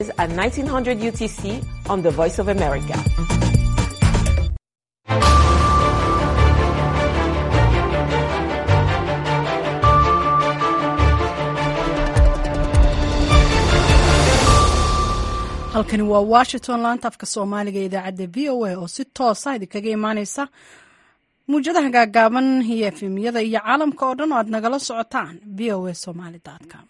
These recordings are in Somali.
At 1900 UTC on the Voice of America. halkani waa washington laanta afka soomaaliga ee idaacadda v o a oo si toosa idinkaga imaaneysa muwjadaha gaagaaban iyo efemyada iyo caalamka oo dhan oo aad nagala socotaan v o a somaly com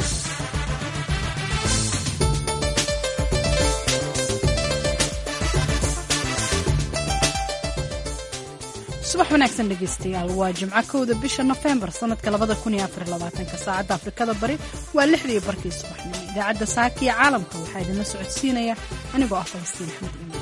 subax wanaagsan dhegeystayaal waa jimco kowda bisha nofembar sanadka labada kun iyo afar labaatanka saacadda afrikada bari waa lixdii barkii subaxnimo idaacadda saaka iyo caalamka waxaa idinla socodsiinaya anigoo ah falastiin axmed iman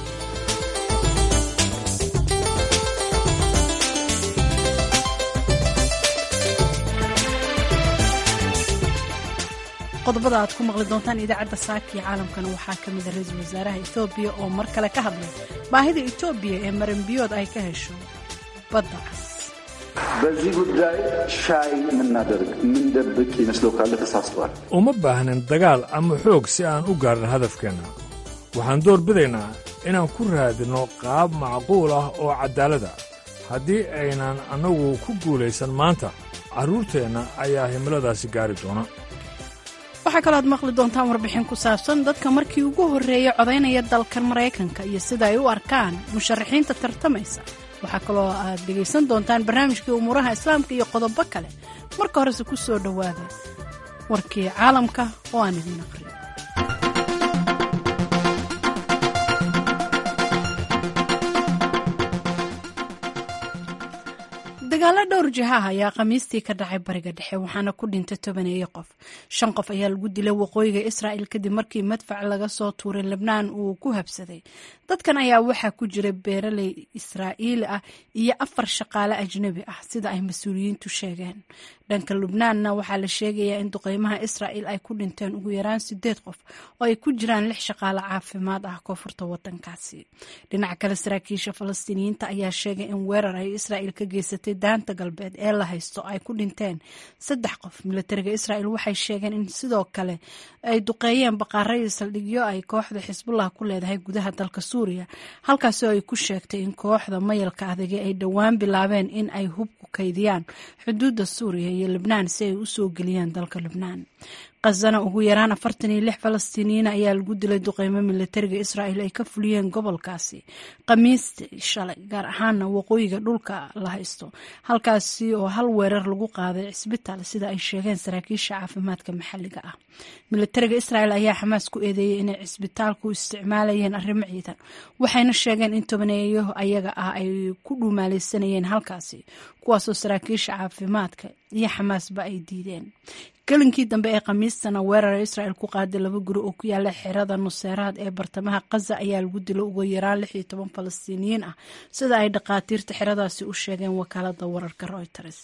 qodobada aad ku maqli doontaan idaacadda saaka iyo caalamkana waxaa ka mida ra-iisul wasaaraha etoobiya oo mar kale ka hadlay baahida etoobiya ee maranbiyood ay ka hesho badda cas በዚህ ጉዳይ ሻይ የምናደርግ የምንደብቅ ይመስለው ካለ ተሳስቷል። uma baahnin dagaal ama xoog si aan u gaarno hadafkeenna waxaan door bidaynaa inaan ku raadinno qaab macquul ah oo caddaalad ah haddii aynan annagu ku guulaysan maanta carruurteenna ayaa himiladaasi gaari doona waxaa kaloo aad maqli doontaan warbixin ku saabsan dadka markii ugu horreeyay codaynaya dalkan maraykanka iyo sida ay u arkaan musharaxiinta tartamaysa waxaa kaloo aad dhegaysan doontaan barnaamijkii umuuraha islaamka iyo qodobo kale marka horese ku soo dhowaada warkii caalamka oo aan idin aqriyo dagaalo dhowr jihaah ayaa khamiistii ka dhacay bariga dhexe waxaana ku dhintay tobaneeyo qof shan qof ayaa lagu dilay waqooyiga israa'il kadib markii madfac laga soo tuuray lebnaan uu ku habsaday dadkan ayaa waxaa ku jira beeraley israa'iili ah iyo afar shaqaale ajnebi ah sida ay mas-uuliyiintu sheegeen dhanka lubnaanna waxaa la sheegayaa in duqeymaha israa'il ay ku dhinteen ugu yaraan sideed qof oo ay ku jiraan lix shaqaale caafimaad ah koonfurta wadankaasi dhinaca kale saraakiisha falastiiniyiinta ayaa sheegay in weerar ay israa'il ka geysatay daanta galbeed ee la haysto ay ku dhinteen saddex qof milatariga israa'il waxay sheegeen in sidoo kale ay duqeeyeen baqaaradii saldhigyo ay kooxda xisbullah ku leedahay gudaha dalka suuriya halkaasoo ay ku sheegtay in kooxda mayalka adage ay dhowaan bilaabeen in ay hubku kaydiyaan xuduudda suuriya iyo libnaan si ay u soo geliyaan dalka libnaan khazana ugu yaraan afartan iyo lix falastiiniyiin ayaa lagu dilay duqeymo milatariga israa'il ay ka fuliyeen gobolkaasi khamiistii shalay gaar ahaana waqooyiga dhulka la haysto halkaasi oo hal weerar lagu qaaday cisbitaal sida ay sheegeen saraakiisha caafimaadka maxalliga ah milatariga israa'il ayaa xamaas ku eedeeyey inay cisbitaalku isticmaalayeen arrimo ciidan waxayna sheegeen in tobaneeyo ayaga ah ay ku dhuumaaleysanayeen halkaasi kuwaasoo saraakiisha caafimaadka iyo xamaasba ay diideen gelinkii dambe ee khamiistana weerara israa'il ku qaaday laba guri oo ku yaala xerada nuseeraad ee bartamaha khaza ayaa lagu dilay ugu yaraan lix iyo toban falastiiniyiin ah sida ay dhakhaatiirta xeradaasi u sheegeen wakaalada wararka reuters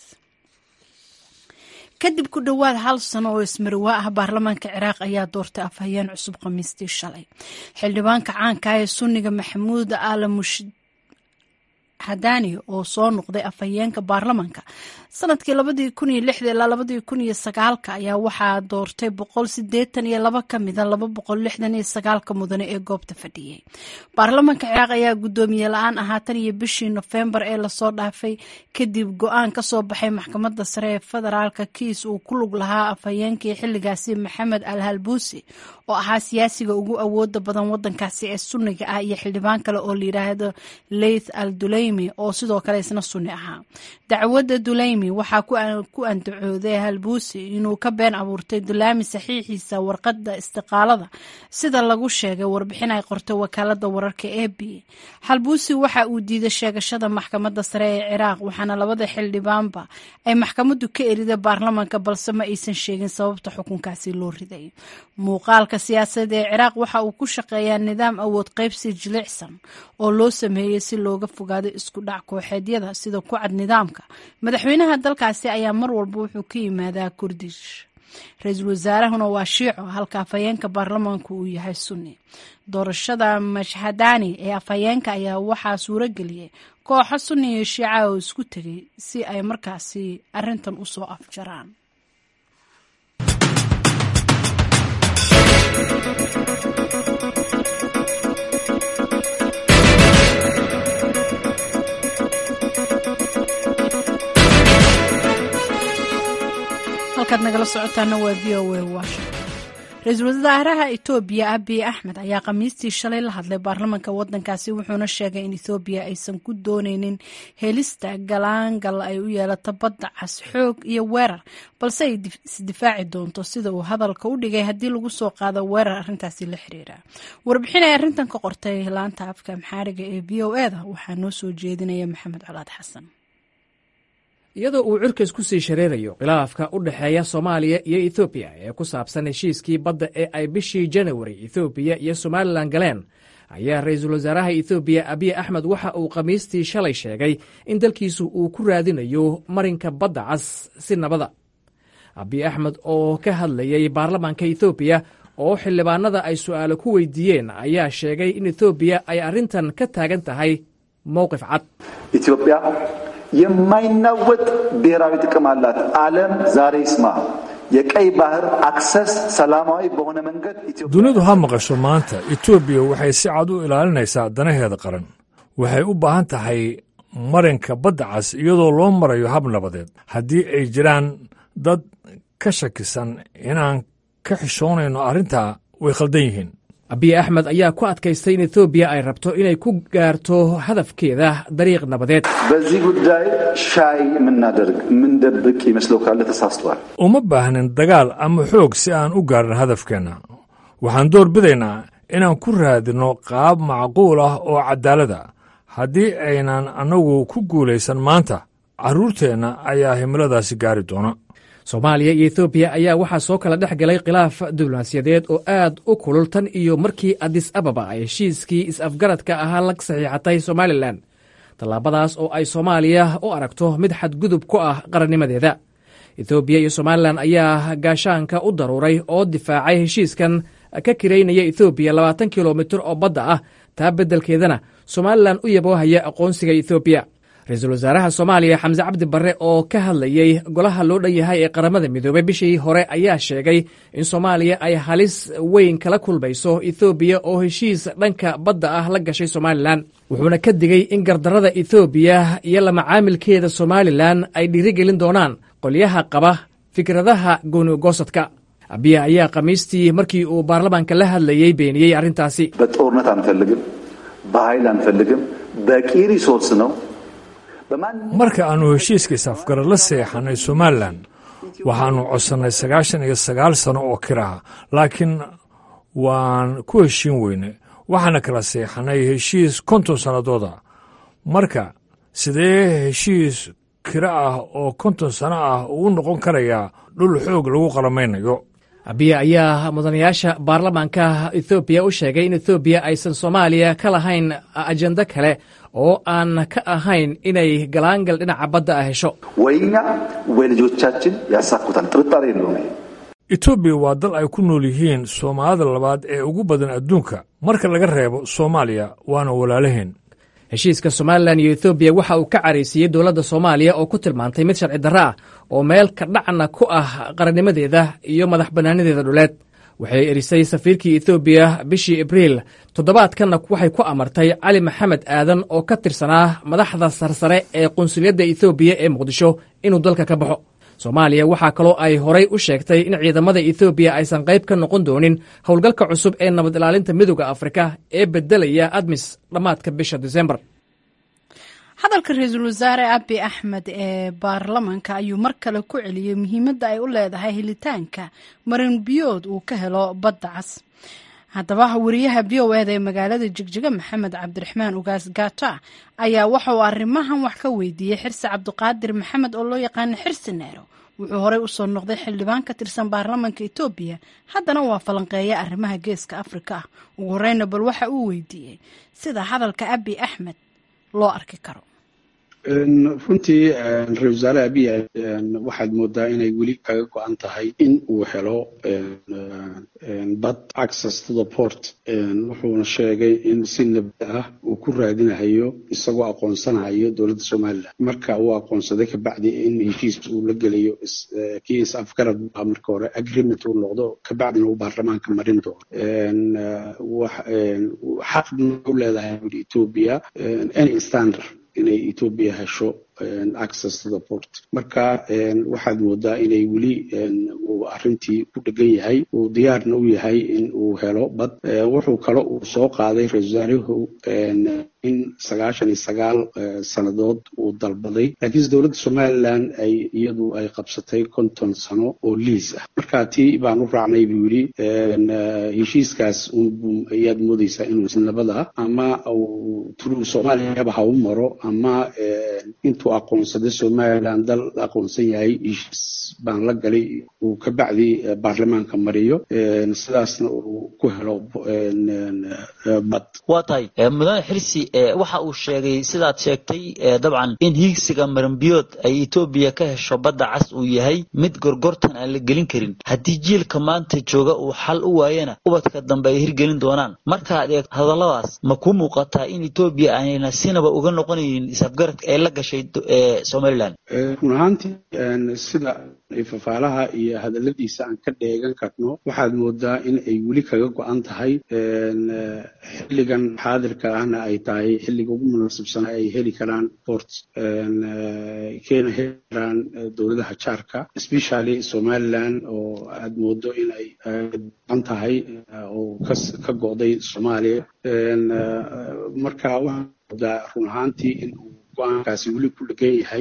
kadib ku dhowaad hal sano oo ismariwaa ah baarlamaanka ciraaq ayaa doortay afhayeen cusub khamiistii shalay xildhibaanka caanka ee sunniga maxamuud ala mushid hadani oo soo noqday afhayeenka baarlamaanka sanadkii labadii kun iyo lixda ilaa labadii kun iyo sagaalka ayaa waxaa doortay boqol sideetan iyo laba ka mida laba boqol lixdan iyo sagaalka mudane ee goobta fadhiyey baarlamaanka ciraaq ayaa guddoomiye la-aan ahaa tan iyo bishii nofembar ee lasoo dhaafay kadib go-aan kasoo baxay maxkamadda sare ee federaalka kiis uu ku lug lahaa afhayeenkii xilligaasi maxamed al halbuusi oo ahaa siyaasiga ugu awooda badan wadankaasi ee sunniga ah iyo xildhibaan kale oo layidhaahdo leith al duleymi oo sidoo kale isna sunni ahaa dacwadda duleymi waxaa ku andacooday halbuusi inuu ka been abuurtay dulaami saxiixiisa warqadda istiqaalada sida lagu sheegay warbixin ay qortay wakaalada wararka e b halbuusi waxa uu diiday sheegashada maxkamadda sare ee ciraaq waxaana labada xildhibaanba ay maxkamaddu ka eriday baarlamaanka balse ma aysan sheegin sababta xukunkaasi loo riday muuqaalka siyaasadeed ee ciraaq waxa uu ku shaqeeyaa nidaam awood qaybsi jilicsan oo loo sameeyey si looga fogaado isku dhac kooxeedyada sida ku cad nidaamka madaxweynaha dalkaasi ayaa mar walba wuxuu ka yimaadaa kurdish ra-iisul wasaarahuna waa shiico halka afhayeenka baarlamaanku uu yahay sunni doorashada mashhadani ee afhayeenka ayaa waxaa suuro geliyey kooxo sunni iyo shiica oo isku tegay si ay markaasi arintan usoo afjaraan halkaad nagala socotaana waa v o a washington ra-iisul wasaaraha etoobiya abiy axmed ayaa khamiistii shalay la hadlay baarlamanka wadankaasi wuxuuna sheegay in ethoobiya aysan ku dooneynin helista galaangal ay u yeelato badda cas xoog iyo weerar balse ay isdifaaci doonto sida uu hadalka u dhigay haddii lagu soo qaado weerar arrintaasi la xiriira warbixin ay arrintan ka qortay laanta afka maxaariga ee v o e da waxaa noo soo jeedinaya maxamed colaad xasan iyadoo uu cirkas ku sii shareerayo khilaafka u dhexeeya soomaaliya iyo ethoobiya ee ku saabsan heshiiskii badda ee ay bishii janawari ethoobiya iyo somalilan galeen ayaa ra-iisul wasaaraha ethoobiya abiy axmed waxa uu khamiistii shalay sheegay in dalkiisu uu ku raadinayo marinka badda cas si nabada abiy axmed oo ka hadlayay baarlamaanka ethoobiya oo xildhibaanada ay su'aalo ku weydiiyeen ayaa sheegay in ethoobiya ay arrintan ka taagan tahay mowqif cad ኢትዮጵያ የማይናወጥ ብሔራዊ ጥቅም አላት። ዓለም ዛሬ ይስማ። የቀይ ባህር አክሰስ ሰላማዊ በሆነ መንገድ dunidu ha maqasho maanta etoobiya waxay si cad u ilaalinaysaa danaheeda qaran waxay u baahan tahay marinka badda cas iyadoo loo marayo hab nabadeed haddii ay jiraan dad ka shakisan inaan ka xishoonayno arrintaa way khaldan yihiin abiy axmed ayaa ku adkaystay in ethoobiya ay rabto inay ku gaarto hadafkeeda dariiq nabadeed በዚህ ጉዳይ ሻይ የምናደርግ የምንደብቅ ይመስለው ካለ ተሳስቷል። uma baahnin dagaal ama xoog si aan u gaarin hadafkeenna waxaan door bidaynaa inaan ku raadinno qaab macquul ah oo caddaalada haddii aynan annagu ku guulaysan maanta carruurteenna ayaa himiladaasi gaari doona soomaaliya iyo ethoobiya ayaa waxaa soo kala dhex galay khilaaf diblomaasiyadeed oo aad u kulul tan iyo markii adis ababa ay heshiiskii is-afgaradka ahaa la saxiixatay somalilan tallaabadaas oo ay soomaaliya u aragto mid xadgudub ku ah qarannimadeeda ethoobiya iyo somalilan ayaa gaashaanka u daruuray oo difaacay heshiiskan ka kiraynaya ethoobiya labaatan kilomitir oo badda ah taa beddelkeedana somalilan u yaboohaya aqoonsiga ethoobiya ra-iisul wasaaraha soomaaliya xamse cabdi barre oo ka hadlayey golaha loo dhan yahay ee qaramada midoobey bishii hore ayaa sheegay in soomaaliya ay halis weyn kala kulmayso ethoobiya oo heshiis dhanka badda ah la gashay somalilan wuxuuna ka digay in gardarrada ethoobiya iyo la macaamilkeeda somalilan ay dhiirigelin doonaan qolyaha qaba fikradaha goonigosadka abiya ayaa khamiistii markii uu baarlamaanka la hadlayey beeniyey arrintaasi በጦርነት አንፈልግም፣ በኃይል አንፈልግም። በቂ ሪሶርስ ነው። marka aannu heshiiskiis afgarad la seexannay somalilan waxaannu codsannay sagaashan iyo sagaal sano oo kiraha laakiin waan ku heshiin weynay waxaana kala seexannay heshiis konton sannadooda marka sidee heshiis kiro ah oo konton sano ah uu noqon karayaa dhul xoog lagu qalamaynayo abiya ayaa mudanayaasha baarlamaanka ethoobiya u sheegay in ethoobiya aysan soomaaliya ka lahayn ajendo kale oo aan ka ahayn inay galaangal dhinaca badda ah hesho ወይ እኛ ወይ ልጆቻችን ያሳኩታል። ጥርጣሬ የለውም ይሄ። etoobiya waa dal ay ku nool yihiin soomaalida labaad ee ugu badan adduunka marka laga reebo soomaaliya waana walaalaheen heshiiska somalilan iyo ethoobiya waxa uu ka caraysiiyey dowladda soomaaliya oo ku tilmaantay mid sharci darro ah oo meel ka dhacna ku ah qarannimadeeda iyo madax bannaanadeeda dhuleed waxay erisay safiirkii ethoobiya bishii abriil toddobaadkanna waxay ku amartay cali maxamed aadan oo ka tirsanaa madaxda sarsare ee qunsuliyadda ethoobiya ee muqdisho inuu dalka ka baxo soomaaliya waxaa kaloo ay horay u sheegtay in ciidamada ethoobiya aysan qayb ka noqon doonin howlgalka cusub ee nabad ilaalinta midooda afrika ee beddelaya admis dhammaadka bisha disembar hadalka ra-iisul wasaare abi axmed ee baarlamanka ayuu mar kale ku celiyey muhiimadda ay u leedahay helitaanka marin biyood uu ka helo badda cas haddaba wariyaha v o eda ee magaalada jigjiga maxamed cabdiraxmaan ugaas gaata ayaa waxa uu arrimahan wax ka weydiiyey xirsi cabdiqaadir maxamed oo loo yaqaano xirsi neero wuxuu horey usoo noqday xildhibaan ka tirsan baarlamanka etoobiya haddana waa falanqeeya arrimaha geeska afrika ah ugu horeyna bal waxa uu weydiiyey sida hadalka abi axmed loo arki karo runtii ra-isul wasaare abiy waxaad moodaa inay weli kaga go-an tahay in uu helo bad access to the port wuxuuna sheegay in si nabad ah uu ku raadinayo isagoo aqoonsanayo dowladda somalilan marka uu aqoonsaday kabacdi in heshiis uu la gelayo kii is afgarad baa marka hore agreement uu noqdo kabacdina uu baarlamaanka marin doono xaq u leedahay etoobiya any standard inay etoobiya hesho access to the port marka waxaad moodaa inay weli uu arrintii ku dhegan yahay uu diyaarna u yahay in uu helo bad wuxuu kale uu soo qaaday ra-isul wasaaruhu in sagaashan iyo sagaal sannadood uu dalbaday laakiinse dowladda somalilan ay iyadu ay qabsatay konton sano oo liis ah marka tii baan u raacnay buu yidhi heshiiskaas ayaad moodeysaa inuu isnabada ama uu turuu soomaaliyaba ha u maro ama intuu aqoonsaday somalilan dal aqoonsan yahay heshiis baan la galay uu ka bacdi baarlamaanka mariyo sidaasna uu ku helo bad waa tahay mudane xirsi waxa uu sheegay sidaad sheegtay dabcan in hiigsiga marambiyood ay etoobiya ka hesho badda cas uu yahay mid gorgortan aan la gelin karin haddii jiilka maanta jooga uu xal u waayana ubadka dambe ay hirgelin doonaan markaad eegto hadalladaas ma kuu muuqataa in etoobiya aanayna sinaba uga noqonaynin isafgaradka ee la gashay somalilan run ahaantii sida fafaalaha iyo hadaladiisa aan ka dheegan karno waxaad moodaa in ay weli kaga go-an tahay xilligan xaadirka ahna ay tahay xilliga ugu munaasabsana ay heli karaan port keena heli karaan dowladaha jaarka especially somaliland oo aad moodo in ay an tahay oo ka go'day soomaaliya marka waxaa moodaa run ahaantii in uu go-aankaasi weli ku dhegan yahay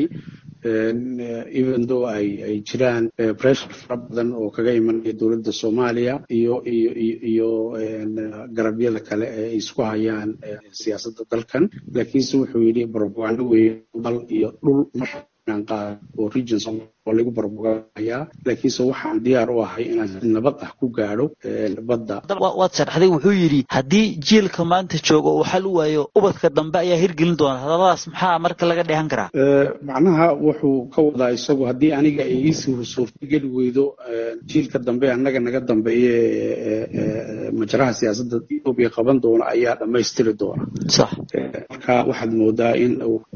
even though ay ay jiraan pressure fara badan oo kaga imanaya dowladda soomaaliya iyo iyo iyo garabyada kale ee ay isku hayaan siyaasadda dalkan laakiinse wuxuu yidhi barobagando weeye dal iyo dhul maraan qaad oo regions oo lagu barbogayaa laakiinse waxaan diyaar u ahay inaan si nabad ah ku gaadho badda waad sharxday wuxuu yidhi haddii jiilka maanta jooga uu xal u waayo ubadka dambe ayaa hirgelin doona hadalladaas maxaa marka laga dheehan karaa macnaha wuxuu ka wadaa isagu haddii aniga ay iisii suurtageli weydo jiilka dambe annaga naga dambeeye majraha siyaasadda etoobiya qaban doona ayaa dhammaystiri doona sax marka waxaad moodaa in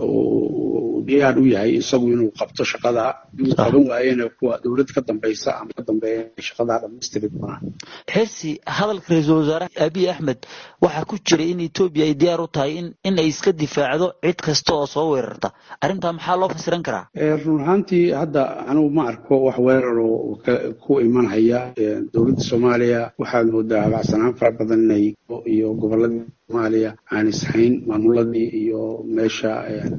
diyaar u yahay isagu inuu qabto shaqada inuu qaban waayena kuwa dowlad ka dambaysa ama ka dambeeya shaqadaa dhammaystiri doonaan xirsi hadalka ra-iisul wasaare abiy axmed waxaa ku jira in etoobiya ay diyaar u tahay in in ay iska difaacdo cid kasta oo soo weerarta arrintaa maxaa loo fasiran karaa run ahaantii hadda anigu ma arko wax weerar oo ku imanhaya dowladda soomaaliya waxaad moodaa habacsanaan fara badan inay iyo gobolladii soomaaliya aan ishayn maamuladii iyo meesha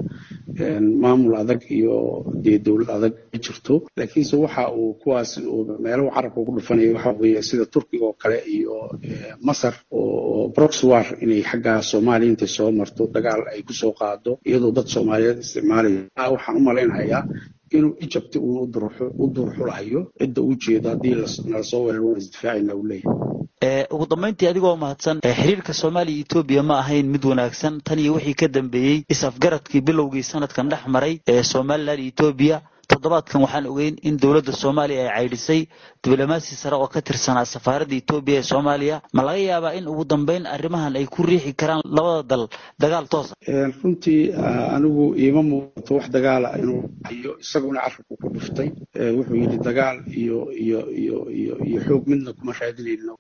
maamul adag iyo dee dowlad adag ma jirto laakiinse waxa uu kuwaas meelo carabka ugu dhufanaya waxa weeye sida turkiga oo kale iyo masar oo broxwar inay xagga soomaaliya intay soo marto dagaal ay kusoo qaado iyadoo dad soomaaliyeed isticmaalaya waxaan u malaynayaa inuu egypt uun u durxulahayo cidda uu jeedo haddii nala soo weerar waan isdifaacayna uu leeyahay ugu dambayntii adigoo mahadsan xiriirka soomaaliya etoobiya ma ahayn mid wanaagsan tan iyo wixii ka dambeeyey is-afgaradkii bilowgii sanadkan dhex maray ee somalilan etoobiya toddobaadkan waxaan ogeyn in dowladda soomaaliya ay caydhisay diblomaasi sare oo ka tirsanaa safaaradda etoobiya ee soomaaliya ma laga yaabaa in ugu dambeyn arrimahan ay ku riixi karaan labada dal dagaal toosa runtii anigu iima muuqato wax dagaala inuu hayo isaguna carabku ku dhuftay wuxuu yidhi dagaal iyo iyo iyo iyo iyo xoog midna kuma raadinayno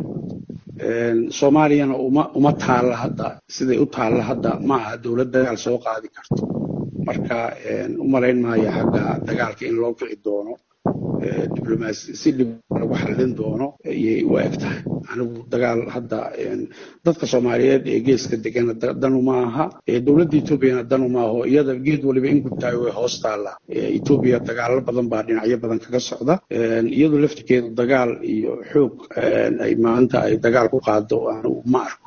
soomaaliyana uma uma taalla hadda siday u taalla hadda ma aha dowlad dagaal soo qaadi karto marka u malayn maayo xagga dagaalka in loo kici doono diblomaasi si dhib lagu xallin doono ayay u eg tahay anigu dagaal hadda dadka soomaaliyeed ee geeska degana danu ma aha dowladda etoobiyana danu ma aho iyada geed waliba in gudtaayo way hoos taallaa etoobiya dagaalo badan baa dhinacyo badan kaga socda iyadu laftirkeedu dagaal iyo xoog ay maanta ay dagaal ku qaado anigu ma arko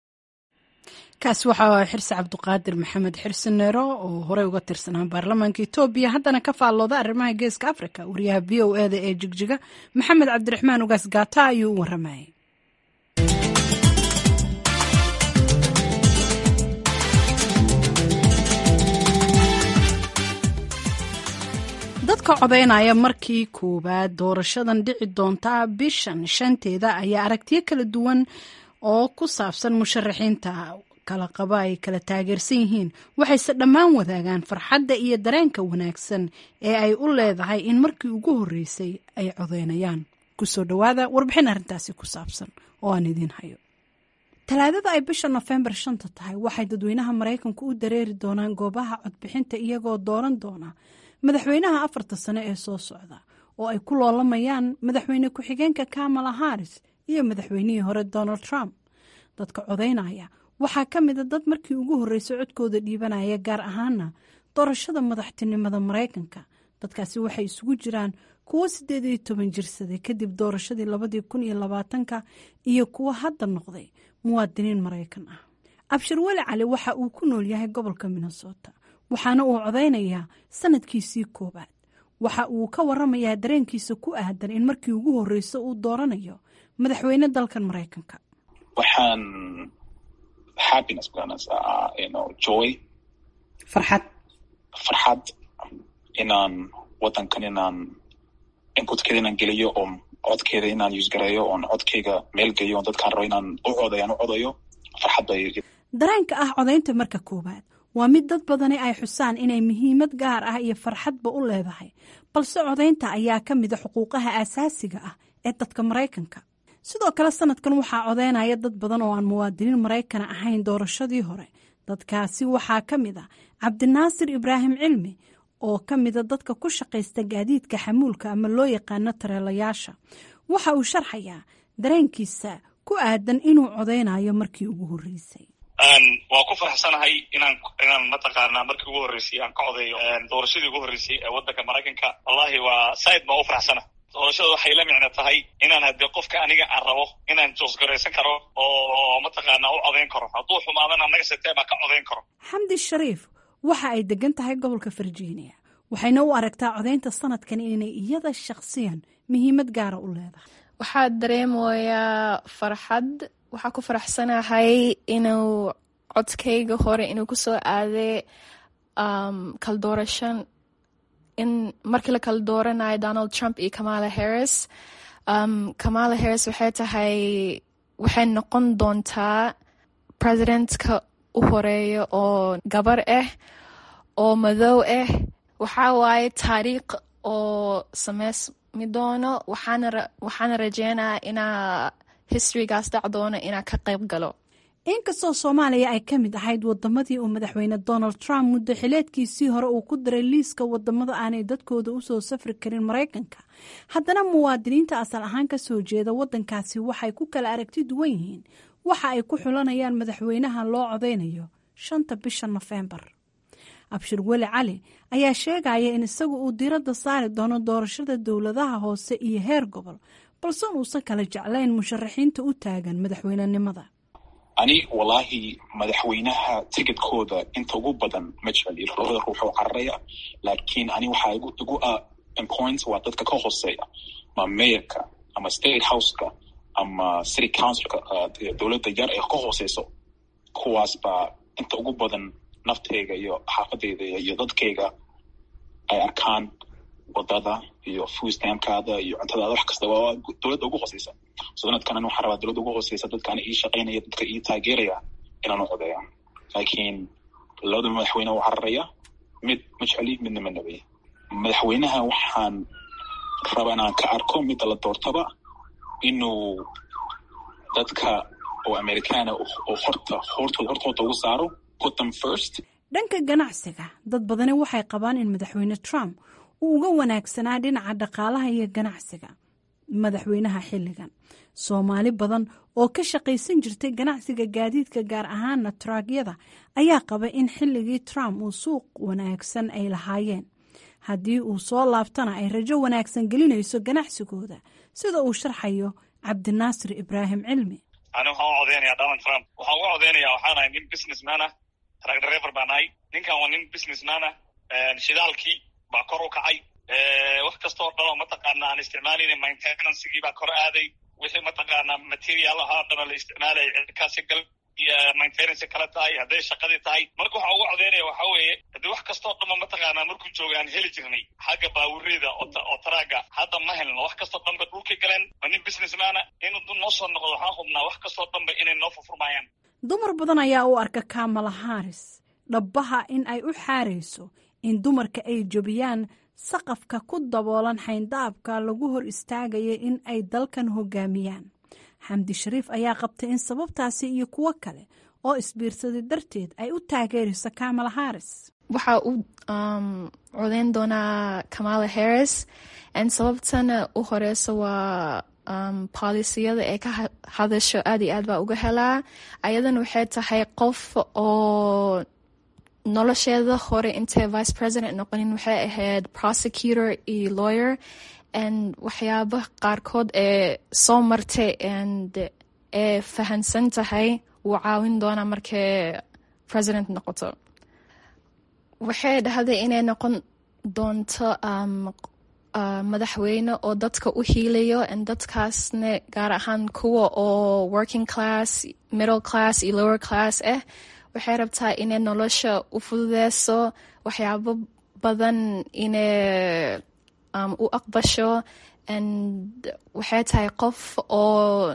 kaasi waxaa xirsi cabduqaadir maxamed xirsi neero oo horey uga tirsanaa baarlamaanka etoobiya haddana ka faallooda arrimaha geeska africa wariyaha v o eda ee jigjiga maxamed cabdiraxmaan ugaas gaata ayuu u waramayay dadka codeynaya markii koowaad doorashadan dhici doonta bishan shanteeda ayaa aragtiyo kala duwan oo ku saabsan musharaxiinta kala qaba ay kala taageersan yihiin waxayse dhammaan wadaagaan farxadda iyo dareenka wanaagsan ee ay u leedahay in markii ugu horreysay ay codeynayaan kusoo dhowaada warbixin arrintaasi ku saabsan oo aan idiin hayo talaadada ay bisha nofembar shanta tahay waxay dadweynaha maraykanku u dareeri doonaan goobaha codbixinta iyagoo dooran doona madaxweynaha afarta sane ee soo socda oo ay ku loolamayaan madaxweyne ku-xigeenka kamala haris iyo madaxweynihii hore donald trump dadka codaynaya waxaa ka mida dad markii ugu horreysay codkooda dhiibanaya gaar ahaana doorashada madaxtinimada maraykanka dadkaasi waxay isugu jiraan kuwo siddeed iyo toban jirsaday kadib doorashadii labadii kun iyo labaatanka iyo kuwo hadda noqday muwaadiniin maraykan ah abshir weli cali waxa uu ku nool yahay gobolka minnesota waxaana uu codaynayaa sanadkiisii koowaad waxa uu ka waramayaa dareenkiisa ku aadan in markii ugu horreysa uu dooranayo madaxweyne dalkan maraykanka waxaan happiness garanaysaa you know joy farxad farxad inaan wadankan inaan inputkeeda inaan geliyo oo codkeeda inaan usgareeyo oon codkeyga meel geeyo oon dadkaan rabo inaan u codayaan u codayo farxad bay dareenka ah codaynta marka koowaad waa mid dad badani ay xusaan inay muhiimad gaar ah iyo farxadba u leedahay balse codaynta ayaa ka mida xuquuqaha aasaasiga ah ee dadka maraykanka sidoo kale sanadkan waxaa codaynaya dad badan oo aan muwaadiniin maraykana ahayn doorashadii hore dadkaasi waxaa ka mid ah cabdinaasir ibraahim cilmi oo ka mida dadka ku shaqaysta gaadiidka xamuulka ama loo yaqaano tareelayaasha waxa uu sharxayaa dareenkiisa ku aadan inuu codaynayo markii ugu horreysay waa ku faraxsanahay inaan inaan mataqaanaa markii ugu horreysay aan ka codeeyo doorashadii ugu horreysay ee waddanka maraykanka wallahi waa saaid baan u faraxsana doorashada waxay la micno tahay inaan haddii qofka aniga aan rabo inaan joosgaraysan karo oo mataqaanaa u codayn karo hadduu xumaadana naga setee baa ka codayn karo xamdi shariif waxa ay degan tahay gobolka virginia waxayna u aragtaa codaynta sanadkan inay iyada shakhsiyan muhiimad gaara u leedahay waxaa dareemayaa farxad waxaa ku faraxsanahay inuu codkayga hore inuu kusoo aaday kala doorashan in markii la kala dooranayo donald trump iyo kamala harris kamala harris waxay tahay waxay noqon doontaa presidentka u horeeya oo gabar ah oo madow ah waxaa waaye taariikh oo sameysmi doono waxaana rajeynaya inaa historygaas dhac doono inaa ka qayb galo inkastoo soomaaliya ay ka mid ahayd wadamadii uu madaxweyne donald trump muddo xileedkiisii hore uu ku daray liiska wadamada aanay dadkooda usoo safri karin maraykanka haddana muwaadiniinta asal ahaan ka soo jeeda wadankaasi waxay ku kala aragti duwan yihiin waxa ay ku xulanayaan madaxweynaha loo codeynayo shanta bisha nofembar abshir weli cali ayaa sheegaya in isagu uu diradda saari doono doorashada dowladaha hoose iyo heer gobol balse uusan kala jeclayn musharaxiinta u taagan madaxweynenimada ani wallaahi madaxweynaha ticketkooda inta ugu badan ma jecli labada ruux oo cararaya laakiin ani waxaa igu igu important waa dadka ka hooseeya ma mayorka ama state houseka ama city councilka dowladda yar ee ka hooseyso kuwaas baa inta ugu badan nafteyga iyo xaafadeyda iyo dadkeyga ay arkaan wadada iyo fuustamkaada iyo cuntadaada wax kasta waa dowladda ugu hooseysa sanadkan waxaa rabaa dowladda ugu hooseysa dadkaana ii shaqaynaya dadka ii taageeraya inaan u codeeya laakiin labada madaxweyne u cararaya mid ma jecli midna ma nabay madaxweynaha waxaan rabaa inaan ka arko midda la doortaba inuu dadka oo amerikaana oo horta hortooda hortooda ugu saaro put them first dhanka ganacsiga dad badani waxay qabaan in madaxweyne trump uu uga wanaagsanaa dhinaca dhaqaalaha iyo ganacsiga madaxweynaha xilligan soomaali badan oo ka shaqaysan jirtay ganacsiga gaadiidka gaar ahaana traagyada ayaa qaba in xilligii trump uu suuq wanaagsan ay lahaayeen haddii uu soo laabtana ay rajo wanaagsan gelinayso ganacsigooda sida uu sharxayo cabdinaasir ibraahim cilmi ani waxaan u codeynayaa donald trump waxaan uga codeynaya waxaan ahay nin businessman ah track driver baan ahay ninkan waa nin businessman ah shidaalkii baa kor u kacay wax kastoo dhan oo mataqaana aan isticmaalayna maintenancegii baa kor aaday wixii mataqaana material ahaa dhana la isticmaalaya cirkaasi gal maintenance kala tahay hadday shaqadii tahay marka waxa uga codeynaya waxa weeye haddii wax kastoo dhanba mataqaana markuu jooga aan heli jirnay xagga baawurida oo taraaga hadda ma helno wax kastoo dhanba dhulkay galeen waa nin businessmana inuu noo soo noqdo waxaan hubnaa wax kastoo dhanba inay noo furfurmayaan dumar badan ayaa u arka kamala haris dhabbaha in ay u xaarayso in dumarka ay jebiyaan saqafka ku daboolan xayndaabka lagu hor istaagaya in ay dalkan hogaamiyaan xamdi shariif ayaa qabtay in sababtaasi iyo kuwo kale oo isbiirsaday darteed ay u taageerayso kamala harris waxaa u codeyn doonaa kamala harris n sababtana u horeysa waa polisiyada ee ka hadasho aad iyo aad baa uga helaa ayadana waxay tahay qof oo nolosheeda hore intay vice president noqonin waxay ahayd prosecutor iyo lawyer and waxyaaba qaarkood ee soo martay and ee fahansan tahay wuu caawin doonaa markay president noqoto waxay dhahday inay noqon doonto madaxweyne oo dadka u hiilayo and dadkaasna gaar ahaan kuwa oo working class middle class iyo lower class ah waxay rabtaa inay nolosha u fududeyso waxyaabo badan inay u aqbasho and waxay tahay qof oo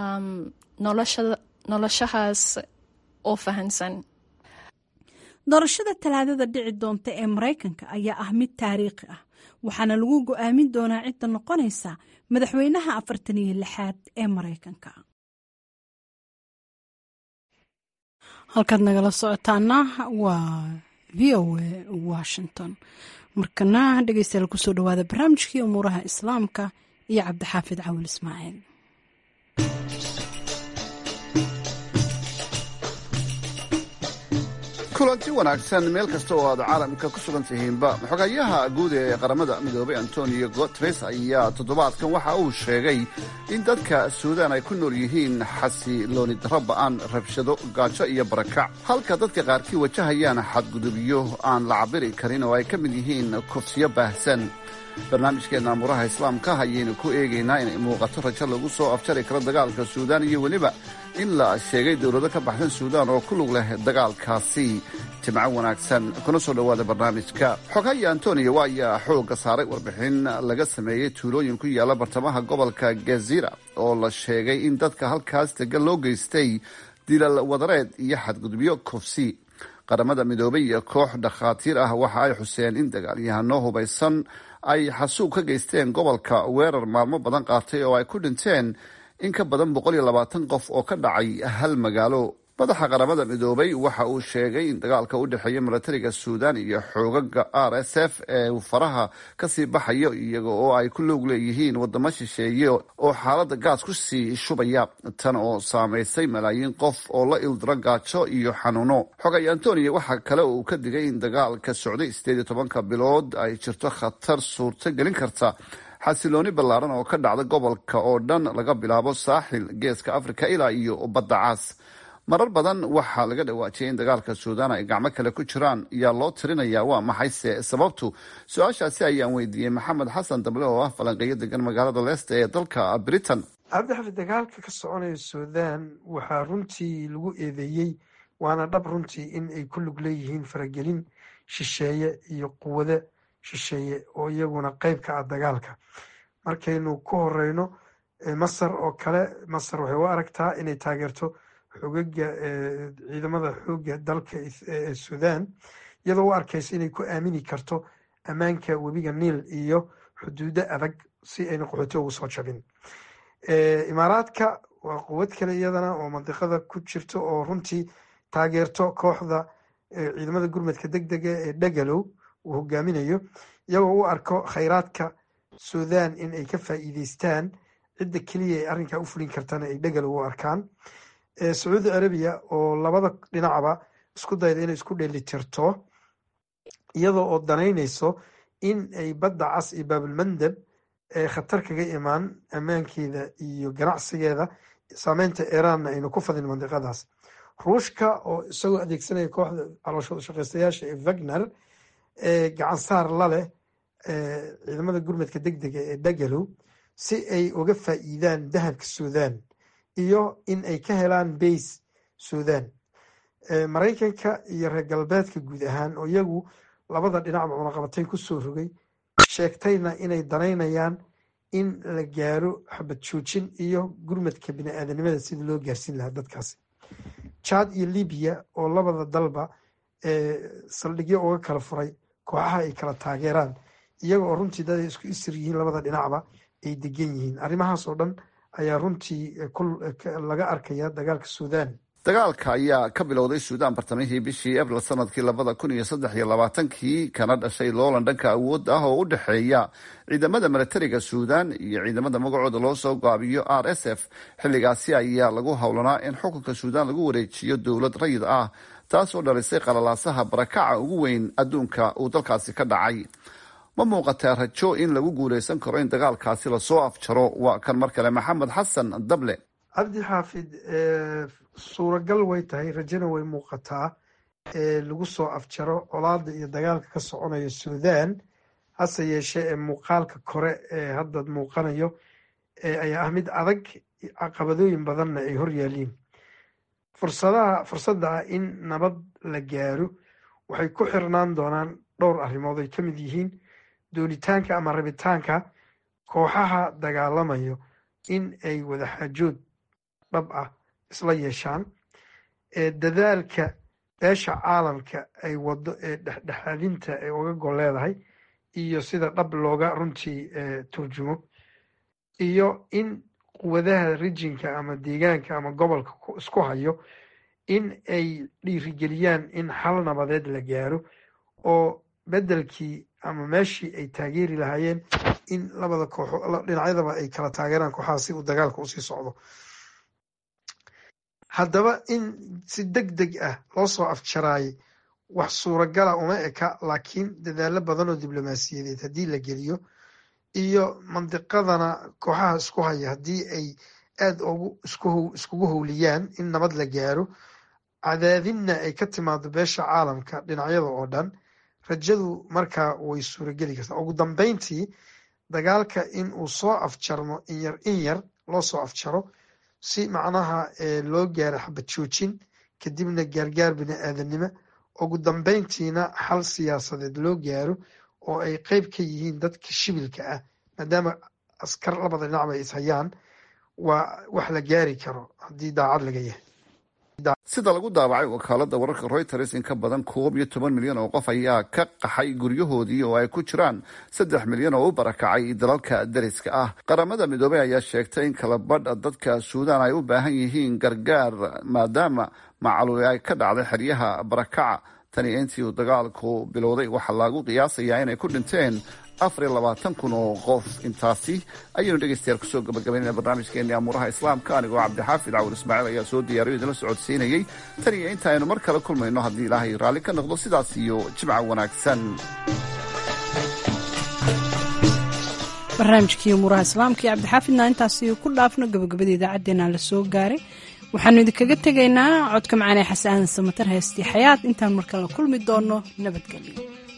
noloshahaas oo fahansan doorashada talaadada dhici doonta ee maraykanka ayaa ah mid taariikhi ah waxaana lagu go-aamin doonaa cidda noqonaysa madaxweynaha afartan iyo lixaad ee maraykanka halkaad nagala socotaana waa v o a washington markana dhegeystayaal kusoo dhawaada barnaamijkii umuuraha islaamka iyo cabdixaafid cawil ismaaciil kulanti wanaagsan meel kasta oo aad caalamka ku sugan tihiinba xogayaha guud ee qaramada midoobay antonio guteres ayaa toddobaadkan waxa uu sheegay in dadka suudaan ay ku nool yihiin xasilooni darro ba'an rabshado gaajo iyo barakac halka dadka qaarkii wajahayaan xadgudubyo aan la cabiri karin oo ay ka mid yihiin kufsiyo baahsan barnaamijkeenna amuraha islaamka ayaynu ku eegaynaa inay muuqato rajo lagu soo afjari karo dagaalka suudaan iyo weliba in la sheegay dowlado ka baxsan suudaan oo ku lug leh dagaalkaasi jimco wanaagsan kuna soo dhowaada barnaamijka xogaya antonio ayaa xoogga saaray warbixin laga sameeyey tuulooyin ku yaalla bartamaha gobolka gezira oo la sheegay in dadka halkaas dega loo geystay dilal wadareed iyo xadgudubyo kufsi qaramada midoobay iyo koox dhakhaatiir ah waxa ay xuseen in dagaalyahano hubaysan ay xasuub ka geysteen gobolka weerar maalmo badan qaatay oo ay ku dhinteen in ka badan boqol iyo labaatan qof oo ka dhacay hal magaalo madaxa qaramada midoobay waxa uu sheegay in dagaalka u dhexeeya milatariga suudaan iyo xoogaga r s f ee uu faraha kasii baxayo iyaga oo ay ku loog leeyihiin wadamo shisheeye oo xaalada gaas ku sii shubaya tan oo saamaysay malaayiin qof oo la ildiro gaajo iyo xanuuno xogay antonio waxaa kale uu ka digay in dagaalka socday sideed iyo tobanka bilood ay jirto khatar suurto gelin karta xasilooni ballaaran oo ka dhacda gobolka oo dhan laga bilaabo saaxil geeska africa ilaa iyo badda caas marar badan waxaa laga dhawaajiyay in dagaalka suudaan ay gacmo kale ku jiraan yaa loo tirinayaa waa maxayse sababtu su-aashaasi ayaan weydiiyey maxamed xasan dable oo ah falanqeeyo degan magaalada leesta ee dalka britain cabdixafid dagaalka ka soconaya suudaan waxaa runtii lagu eedeeyey waana dhab runtii in ay ku lug leeyihiin faragelin shisheeye iyo quwado shisheeye oo iyaguna qeyb ka ah dagaalka markaynu ku horeyno masar oo kale masar waxay u aragtaa inay taageerto xogaga ciidamada xooga dalka suudaan iyadoo u arkaysa inay ku aamini karto ammaanka webiga niil iyo xuduudo adag si ayna qaxooti ugu soo jabin imaaraadka waa quwad kale iyadana oo mandiqada ku jirto oo runtii taageerto kooxda ciidamada gurmadka deg dega ee dhagalow uu hogaaminayo iyagoo u arko khayraadka suudaan in ay ka faa'iideystaan cidda keliya ay arrinkaa u fulin kartana ay dhagalow u arkaan sacuudi arabiya oo labada dhinacba isku dayda inay isku dheelitirto iyadoo oo danaynayso in ay badda cas iyo baabulmandab ee khatar kaga imaan ammaankeeda iyo ganacsigeeda saameynta iiraanna aynu ku fadin mandiqadaas ruushka oo isagoo adeegsanaya kooxda calooshooda shaqeystayaasha ee wagner ee gacan saar la leh ciidamada gurmadka deg dega ee dhagalow si ay uga faa'iidaan dahabka suudaan iyo in ay ka helaan bays suudaan maraykanka iyo reer galbeedka guud ahaan oo iyagu labada dhinacba cunaqabatayn ku soo rogay sheegtayna inay danaynayaan in la gaaro xabad joojin iyo gurmadka bini-aadanimada sidii loo gaarsiin lahaa dadkaasi jad iyo libiya oo labada dalba saldhigyo uga kala furay kooxaha ay kala taageeraan iyaga oo runtii dad ay isku isir yihiin labada dhinacba ay degan yihiin arrimahaas oo dhan ayaa runtii laga arkaya dagaalka suudaan dagaalka ayaa ka bilowday suudaan bartamihii bishii abril sanadkii labada kun iyo saddex iyo labaatankii kana dhashay loolan dhanka awoodda ah oo u dhexeeya ciidamada milatariga suudaan iyo ciidamada magacooda loo soo gaabiyo r s f xilligaasi ayaa lagu howlanaa in xukunka suudaan lagu wareejiyo dowlad rayid ah taas oo dhalisay qalalaasaha barakaca ugu weyn adduunka uu dalkaasi ka dhacay ma muuqataa rajo in lagu guuleysan karo in dagaalkaasi lasoo afjaro waa kan mar kale maxamed xasan dable cabdi xaafid suuragal way tahay rajona way muuqataa lagu soo afjaro colaada iyo dagaalka ka soconaya suudaan hase yeeshee ee muuqaalka kore ee hadda muuqanayo ayaa ah mid adag caqabadooyin badanna ay hor yaaliin fursadaha fursadda ah in nabad la gaaro waxay ku xirnaan doonaan dhowr arrimood ay ka mid yihiin doonitaanka ama rabitaanka kooxaha dagaalamayo in ay wadaxaajood dhab ah isla yeeshaan dadaalka beesha caalamka ay wado ee dhexdhexaadinta ay uga gol leedahay iyo sida dhab looga runtii turjumo iyo in quwadaha rijinka ama deegaanka ama gobolka isku hayo in ay dhiirigeliyaan in xal nabadeed la gaaro oo beddelkii ama meeshii ay taageeri lahaayeen in labada kooxo dhinacyadaba ay kala taageeraan kooxaha si uu dagaalka usii socdo haddaba in si deg deg ah loo soo afjaraayay wax suuragala uma eka laakiin dadaalo badan oo diblomaasiyadeed haddii la geliyo iyo mandiqadana kooxaha isku haya haddii ay aada ugu iskugu howliyaan in nabad la gaaro cadaadinna ay ka timaado beesha caalamka dhinacyada oo dhan rajadu markaa way suurageli kartaa ugu dambeyntii dagaalka in uu soo afjarmo inyar in yar loo soo afjaro si macnaha loo gaaro xabad joojin kadibna gaargaar bini aadanimo ugu dambeyntiina xal siyaasadeed loo gaaro oo ay qeyb ka yihiin dadka shibilka ah maadaama askar labada dhinacba ay ishayaan waa wax la gaari karo haddii daacad laga yahay sida lagu daabacay wakaalada wararka reuters in ka badan koob iyo toban milyan oo qof ayaa ka qaxay guryahoodii oo ay ku jiraan saddex milyan oo u barakacay dalalka dariska ah qaramada midoobey ayaa sheegtay in kala badh dadka suudaan ay u baahan yihiin gargaar maadaama macaluuli ay ka dhacday xeryaha barakaca tani intii uu dagaalku bilowday waxaa lagu qiyaasayaa inay ku dhinteen afar iyo labaatan kun oo qof intaasi ayaynu dhegeystayaal kusoo gabagabaynayna barnaamijkeennii amuuraha islaamka anigoo cabdixaafid cawur ismaaciil ayaa soo diyaariyo idinla socodsiinayey tan iyo inta aynu mar kale kulmayno haddii ilaahay raalli ka noqdo sidaas iyo jimca wanaagsan barnaamijkii umuuraha islaamka iyo cabdixaafidna intaasi ku dhaafno gabagabada idaacaddeenaa la soo gaaray waxaanu idinkaga tegaynaa codka macaanee xasan samatar heestii xayaad intaan markale kulmi doono nabadgelyo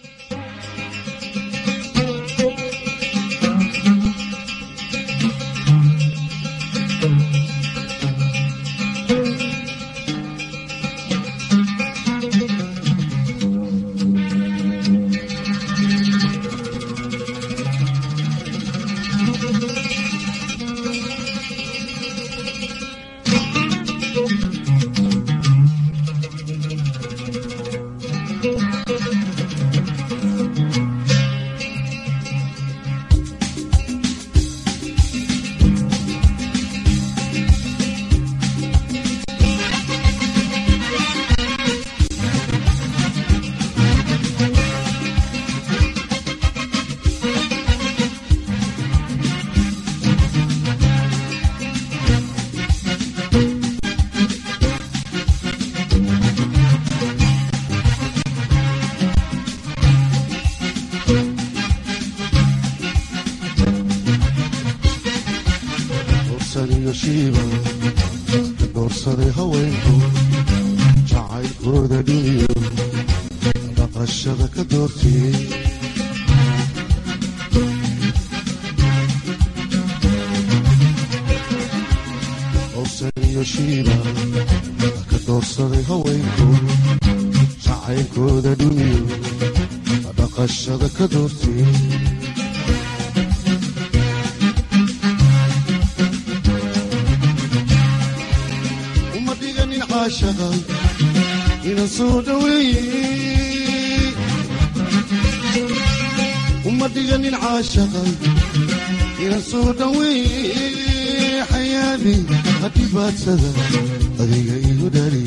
doorsaday haweenku jacaylkooda dhiniyo dhaqashada ka doortiyey owsaniyo shiiba ka doorsaday haweenku jacaylkooda dhiniyo dhaqashada ka doortiyey ina soo dhaweeye uma dhiganin caashaqa ina soo dhaweeye ayaami hadhibaadsada adiga igu dhali